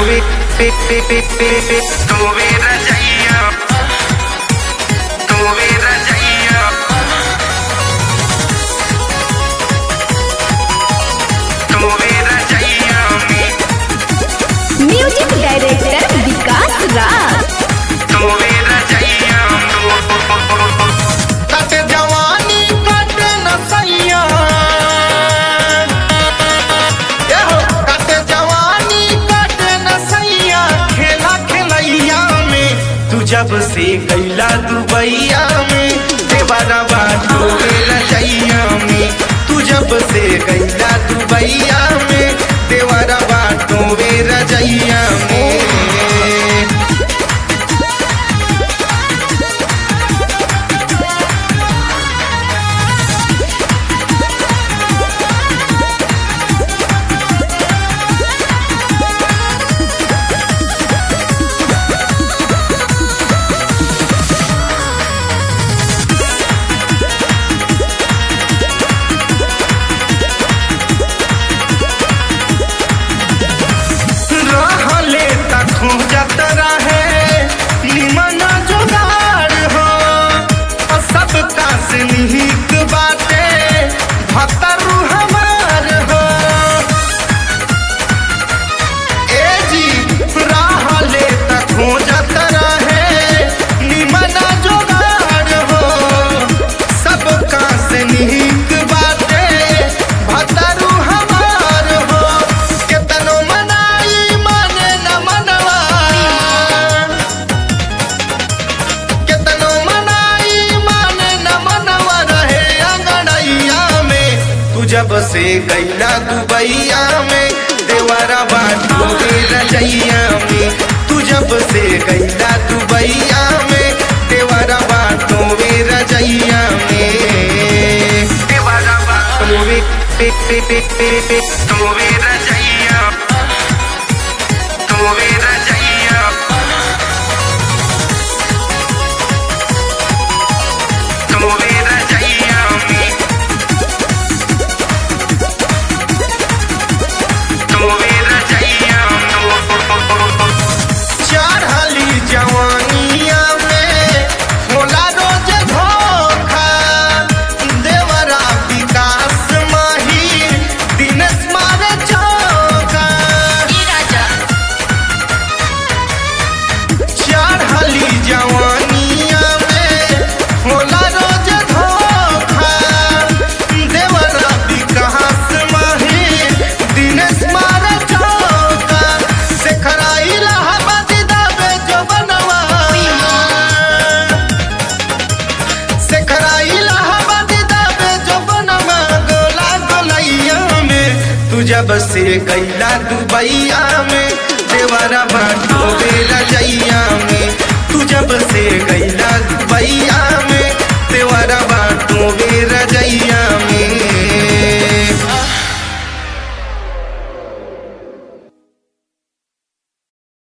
Tuve, pe, pe, pe, pe, pe, tuve rajaiya. Tuve rajaiya. Tuve rajaiya में music director Vikas Raj तुवे रजैया कट जवानी कट नसैया ए हो कट जवानी कट नसैया खेला खेलैया में तू जब से गैला दुबैया में देवरा बाटो रजैया में तू जब से गैला दुबैया में देवरा बाटो वे रजैया में रहले तक खोजत रहे निमन जुगाड़ हो और सबका से निहित बाटे भतरू हमार हो ए जी रहले तक खोजत रहे निमन जुगाड़ हो सबका से निहित बाटे भतरू हमार हो केतनो मनाई माने न मनवा केतनो मनाई माने न मनवा रहे अंगड़ैया में तू जब से गैला दुबैया में देवरा बाटो रे रजैया में तू जब से गैला दुबैया में देवरा बाटो वे रजैया में देवरा तुवे पे पे पे पे पे तुवे रजैया तुवे रजैया तुवे रजैया में तुवे रजैया चढ़ली जवानिया में होला रोज धोखा देवरा विकास माही दिनेश मारे चौका चढ़ली जवानिया में होला रोज धोखा देवरा विकास माही दिनेश मारे चौका शेखरा इलाहाबाद दाबे जो बनवा शेखरा इलाहाबाद दाबे जो बनवा गोला गोलैया में तू जब से गैला दुबैया में देवरा बाटो बेला जैया में तू जब से गैला दुबैया में देवरा बाटो बेरा जैया